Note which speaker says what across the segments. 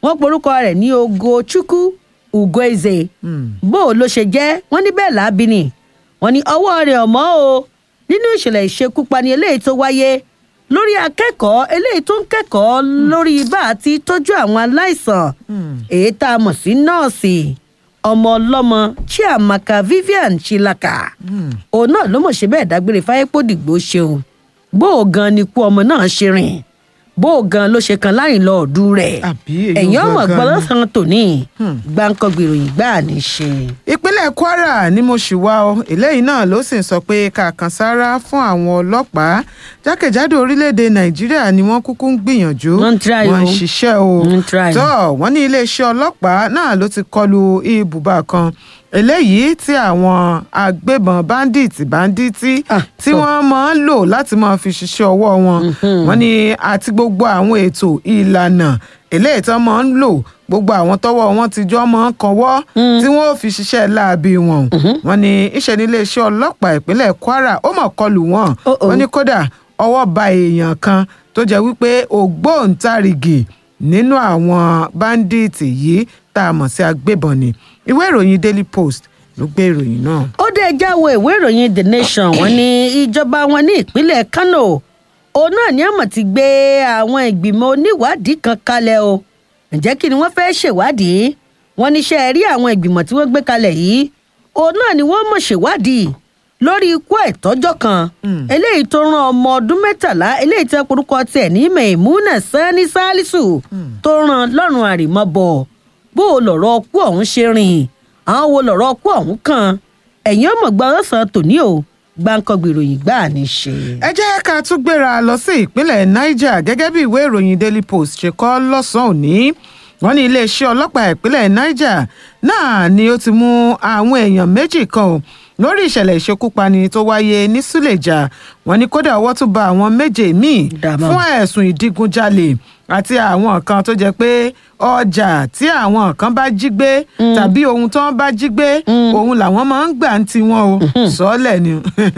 Speaker 1: wọ́n porúkọ rẹ̀ ní ogochukwu ugoeze Hmm. bó o ló ṣe jẹ́ wọ́n ní bẹ́ẹ̀ láabi ni wọ́n ní ọwọ́ rẹ̀ ọ̀mọ́ o nínú ìṣẹ̀lẹ̀ ìṣekúpani eléyìí tó wáyé lórí akẹ́kọ̀ọ́ eléyìí tó ń kẹ́kọ̀ọ́ lórí bá a ti tọ́jú àwọn aláìsàn èyí tá a mọ̀ sí nọ́ọ̀sì ọmọ ọlọ́mọ chiamaka vivian chilaka òun náà ló mọ̀ ṣe bẹ́ẹ̀ dágbére fáyépòdìgbò ṣeun bó o gan ni ikú ọmọ náà ṣe rìn bó o gan ló ṣe kan láyìn lọ ọdún rẹ̀
Speaker 2: Àbí èyí
Speaker 1: ẹ̀yìn ọmọ
Speaker 2: gangan
Speaker 1: gbọ́dọ̀
Speaker 2: ni.
Speaker 1: san tòní gbáǹkọ́gbì ìròyìn gbáà ní í ṣe.
Speaker 2: ìpínlẹ̀ kwara ni mo ṣì wá ọ eléyìí náà ló sì ń sọ pé kàkàn sára fún àwọn ọlọ́pàá jákèjádò orílẹ̀-èdè nàìjíríà ni wọ́n kúkú ń gbìyànjú
Speaker 1: Wọ́n ń try
Speaker 2: wọ́n ń
Speaker 1: o.
Speaker 2: ṣiṣẹ́ o
Speaker 1: Wọ́n ń try.
Speaker 2: tó wọ́n ní iléeṣẹ́ ọlọ́pàá náà ló ti kọlu ibùba kan eléyìí tí àwọn agbébọn bandits bandits
Speaker 1: Ah,
Speaker 2: tí
Speaker 1: tó.
Speaker 2: wọ́n máa ń lò láti máa fi ṣiṣẹ́ ọwọ́ wọn wọ́n ní àti gbogbo àwọn ètò ìlànà eléyìí tí wọ́n máa ń lò gbogbo àwọn tọ́wọ́ wọn ti jọ máa ń kanwọ́ tí wọ́n ò fi ṣiṣẹ́ láabi wọn wọ́n ní iṣẹ́ ní iléeṣẹ́ ọlọ́pàá ìpínlẹ̀ kwara ó mọ̀ kọlù wọn
Speaker 1: Oh, oh.
Speaker 2: wọ́n ní kódà ọwọ́ ba èèyàn kan tó jẹ́ wípé ògbóǹtarìgì nínú àwọn báńdíìtì yìí tá a mọ̀ sí agbébọn ni ìwé ìròyìn daily post ló gbé ìròyìn náà.
Speaker 1: ó dé jáwé ìwé ìròyìn the nation wọ́n ní ìjọba wọn ní ìpínlẹ̀ kano òun náà ní àmọ̀ ti gbé àwọn ìgbìmọ̀ oníwádìí kan kalẹ̀ o ǹjẹ́ kí ni wọ́n fẹ́ ṣèwádìí wọ́n níṣẹ́ rí àwọn ìgbìmọ̀ tí wọ́n gbé kalẹ̀ yìí òun náà ni wọ́n mọ̀ ṣèwádìí lórí ikú ẹ̀tọ́jọ́ kan eléyìí tó rán ọmọ ọdún mẹ́tàlá eléyìí tẹ́ porúkọ tiẹ̀ ní Maimuna Sani Salisu tó rán lọ́rùn àrèmabọ̀ bó o lọ̀rọ̀ ọkú ọ̀hún ṣe rìn àwọn wo lọ̀rọ̀ ọkú ọ̀hún kan ẹ̀yìn ọmọ gba ọ̀sán tòní o gbàǹkangbì ìròyìn gbà ní í ṣe.
Speaker 2: ẹ jẹ́ ká tún gbéra lọ sí ìpínlẹ̀ niger gẹ́gẹ́ bí ìwé ìròyìn daily post ṣe kọ lọ́sàn-án òní wọ́n ní iléeṣẹ́ ọlọ́pàá ìpínlẹ̀ niger náà ni ó ti mú àwọn èèyàn méjì kan o lórí ìṣẹ̀lẹ̀ ìṣekúpani tó wáyé ní suleja wọ́n ní kódà ọwọ́ tún ba àwọn méje míì
Speaker 1: Dàmọ́.
Speaker 2: fún ẹ̀sùn ìdígunjalè àti àwọn kan tó jẹ́ pé ọjà tí àwọn kan bá jí gbé tàbí ohun tó ń bá jí gbé òun làwọn máa ń gbà ń tiwọn o sọ́ọ̀lẹ̀ ni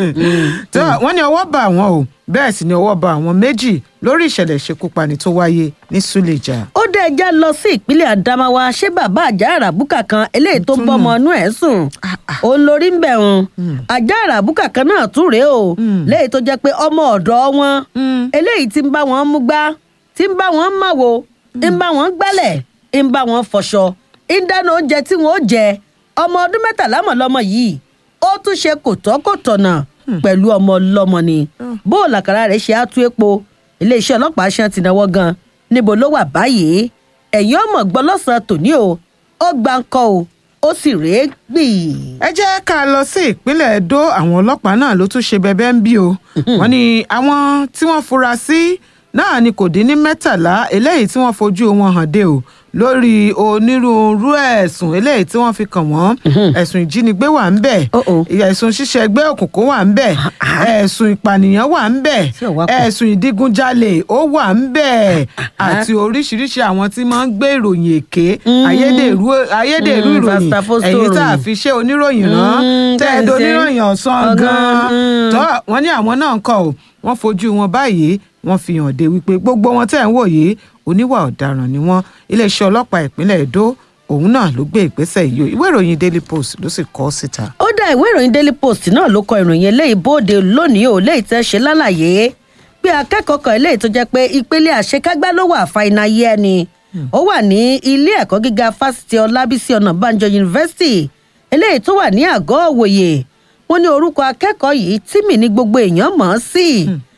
Speaker 2: tó wọ́n ní ọwọ́ bá àwọn o bẹ́ẹ̀ sì ni ọwọ́ bá àwọn méjì lórí ìṣẹ̀lẹ̀ ìṣekúpani tó wáyé ní suleja.
Speaker 1: ó dé ẹjá lọ sí ìpínlẹ̀ Adamawa ṣé bàbá àjà àràbùkà kan eléyìí tó
Speaker 2: Tún
Speaker 1: bọ́mọ inú ẹ̀ sùn òun lórí ń bẹ̀ wọn àjà àràbùkà kan náà tún rèé o léyìí tó jẹ́ pé ọmọ ọ̀dọ́ wọn eléyìí tí ń bá wọn mú gbá tí ń bá wọn máwo ń bá wọn gbálẹ̀ ń bá wọn fọṣọ ń dáná oúnjẹ tí wọn ó jẹ ọmọ ọdún mẹ́tàlá mọ̀ lọ́mọ yìí ó tún ṣe kò tọ́ kò tọ̀nà pẹ̀lú ọmọ ọlọ́mọ ni bó o làkàrà rẹ̀ ṣe á tú epo iléeṣẹ́ ọlọ́pàá ṣe ti náwó gan níbo ló wà báyìí ẹ̀yin ọmọ gbọ́ lọ́sàn-án tòní o ó gba ńkọ́ o ó sì rèé gbì.
Speaker 2: ẹ jẹ́ ká lọ sí ìpínlẹ̀ Edo àwọn ọlọ́pàá náà ló tún ṣe bẹbẹ́ ń bí o wọ́n ní àwọn tí wọ́n fura sí náà ni kò dín ní mẹ́tàlá eléyìí tí wọ́n fojú wọn hàn dé o lórí onírúurú ẹ̀sùn eléyìí tí wọ́n fi kàn wọ́n ẹ̀sùn ìjínigbé wà ń bẹ̀
Speaker 1: Oh, oh.
Speaker 2: ẹ̀sùn ṣíṣe ẹgbẹ́ òkùnkùn wà ń bẹ̀ ẹ̀sùn ìpànìyàn wà ń bẹ̀
Speaker 1: Tí ò wá pọ̀.
Speaker 2: ẹ̀sùn ìdígunjalè ó wà ń bẹ̀ àti oríṣiríṣi àwọn tí máa ń gbé ìròyìn èké ayédèrú ayédèrú
Speaker 1: Mm,
Speaker 2: ìròyìn
Speaker 1: fastafosto
Speaker 2: èyí tá a
Speaker 1: ìròyìn.
Speaker 2: fi ṣe oníròyìn rán
Speaker 1: Mm,
Speaker 2: tẹ́ ẹ
Speaker 1: tẹ́ ẹ
Speaker 2: doníròyìn
Speaker 1: ṣe.
Speaker 2: ọ̀sán
Speaker 1: Ọ̀gán,
Speaker 2: gan-an
Speaker 1: mm.
Speaker 2: tó wọ́n ní àwọn náà ń kọ́ ọ wọ́n fojú wọn báyìí wọ́n fi hàn dé wípé gbogbo wọn tẹ́ ẹ̀ ń wò yìí oníwà ọ̀daràn ni wọ́n iléeṣẹ́ ọlọ́pàá ìpínlẹ̀ Èdó òun náà ló gbé ìgbésẹ̀ yìí o ìwé ìròyìn Daily Post ló sì kọ ọ́ síta.
Speaker 1: ó dá ìwé ìròyìn daily post náà ló kọ ìròyìn eléyìí bóde lónìí ò léyìí tẹ́ ṣe lálàyé pé akẹ́kọ̀ọ́ kan eléyìí tó jẹ́ pé ìpele àṣekágbá ló wà fàìnà yẹ ni ó wà ní ilé ẹ̀kọ́ gíga fásitì ọlábísí ọ̀nàbànjọ yunifásitì eléyìí tó wà ní àgọ́ òwòye wọ́n ní orúkọ akẹ́kọ̀ọ́ yìí tímì ní gbogbo èèyàn mọ̀ ọ́n sí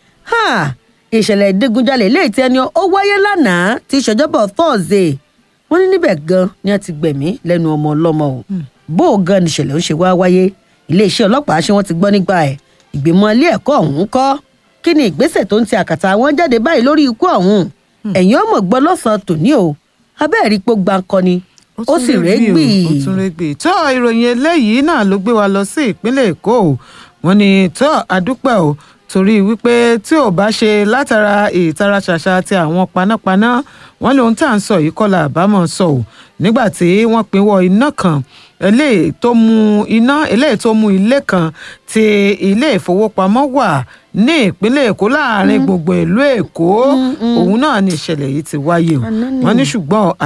Speaker 1: Ha! ìṣẹ̀lẹ̀ ìdígunjalè eléyìí tí ẹni ó wáyé lánàá tí ìṣèjọba thursday wọ́n ní níbẹ̀ gan ni a ti gbẹ̀mí lẹ́nu ọmọ ọlọ́mọ o bó o gan ni ìṣẹ̀lẹ̀ ń ṣe wá wáyé iléeṣẹ́ ọlọ́pàá ṣé wọ́n ti gbọ́ nígbà ẹ̀ ìgbìmọ̀ ilé ẹ̀kọ́ ọ̀hún kọ́ kí ni ìgbésẹ̀ tó ń ti àkàtà wọn jáde báyìí lórí ikú ọ̀hún ẹ̀yin ọmọ gbọ́ lọ́sàn-án tòní o abẹ́ẹ̀rí pé ó gba nǹkan ni ó sì
Speaker 2: tún
Speaker 1: rẹ́
Speaker 2: rẹ́gbì
Speaker 1: gbì
Speaker 2: o, ó tún rẹ́gbì tó ìròyìn eléyìí náà ló gbé wa lọ sí ìpínlẹ̀ Èkó o wọ́n ní tó àdúpẹ́ o torí wípé tí ò bá ṣe látara ìtara ṣàṣà ti àwọn panápaná wọ́n lóhun tá à ń sọ yìí kọ́lá àbámọ̀ sọ o nígbà tí wọ́n pinwọ́ iná kan eléyìí tó mú iná eléyìí tó mú ilé kan tí ilé ìfowópamọ́ wà ní ìpínlẹ̀ Èkó láàrin gbogbo ìlú Èkó òun náà ni ìṣẹ̀lẹ̀ yìí ti wáyé o
Speaker 1: Àná ni.
Speaker 2: wọ́n ní ṣùgbọ́n